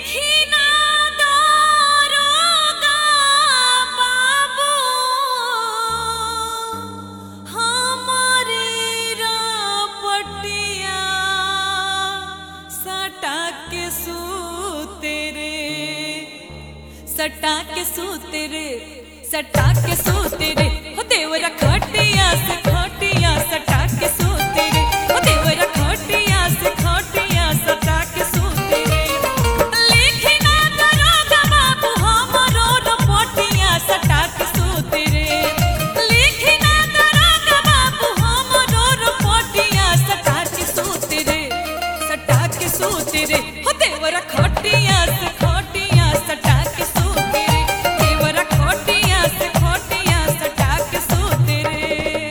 लिखी ना दारोगा बाबू हमारे रपटिया सटा के सूते रे सटा के सूते रे सटा के सूते रे हो देवरा खटिया से खटिया सटा के सूते रे हो देवरा खटिया से खटिया सटा के सूते रे लिखी ना दरोगा बाबू हमरो रपटिया सटा के सूते रे लिखी ना दरोगा बाबू हमरो रपटिया सटा के सूते रे सटा के सूते रे हो देवरा खटिया से खटिया सटा के सूते रे देवरा खटिया से खटिया सटा के सूते रे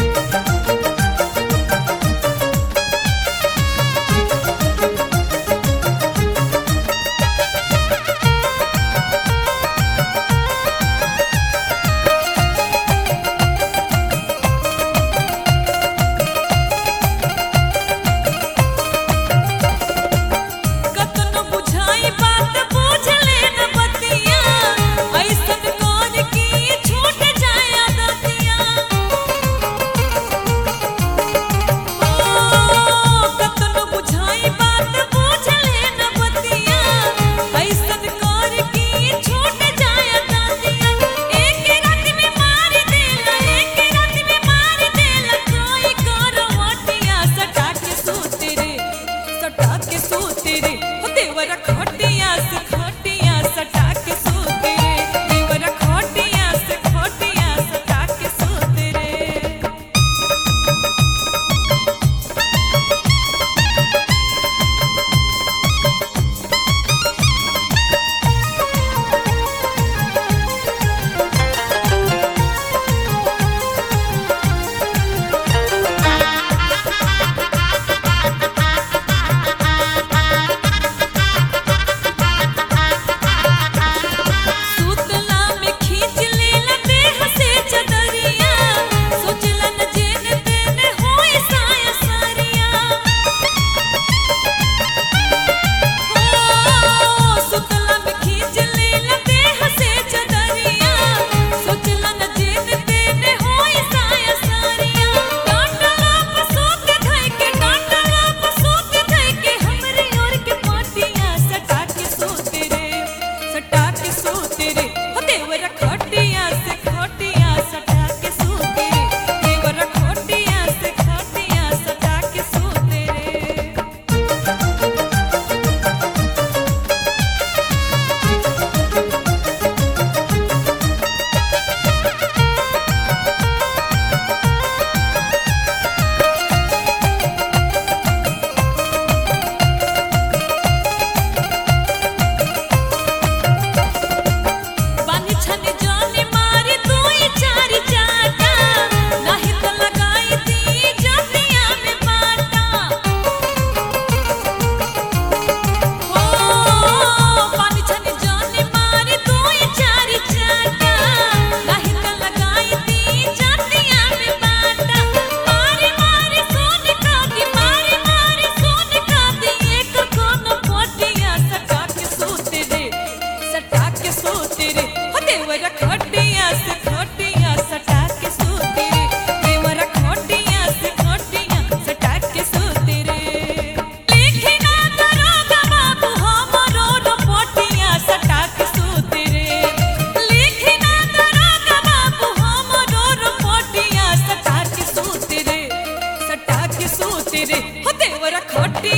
कतनो बुझाई बात बुझ ले न बतिया ऐसन कौन की छूट जाए आदतिया ओ कतनो बुझाई बात बुझ ले न बतिया ऐसन कौन की छूट जाए आदतिया एक रात में मार देला एक रात में मार देला कोई करवटिया सटा के सूते रे सटा के सूते रे हो देवरा खटिया से खटिया सटा के सूते रे देवरा खटिया से खटिया सटा के सूते रे सुतला में खींच लेला देह से चदरिया सोचला न जेन तेन होए साया सारिया हो सुतला में खींच लेला देह से चदरिया सोचला न जेन तेन होए साया सारिया डांडला पसूत धइ के डांडला पसूत धइ के हमरे ओर के पाटिया सटा के सोते रे सटा के सोते रे हो देवरा खटिया से खटिया सटा के सोते रे देवरा खटिया से खटिया सटा के सोते रे बानी छन जाने मारे दुई चार चाटा नाही त लगाई दी जतिया में बाटा हो बानी छन जाने मारे दुई चार चाटा नाही त लगाई दी जतिया में बाटा मारे मारे सोन का दी मारे मारे सोन का दी एक कोन पोटिया सटा के सोते रे सटा के सोते रे हो देवरा खटिया से खटिया सटा के सोते रे देवरा खटिया से खटिया सटा के सोते रे लिखी ना दरोगा बाबू हमरो रपटिया सटा के सोते रे लिखी ना दरोगा बाबू हमरो रपटिया सटा के सोते रे सटा के सोते रे हो देवरा खटिया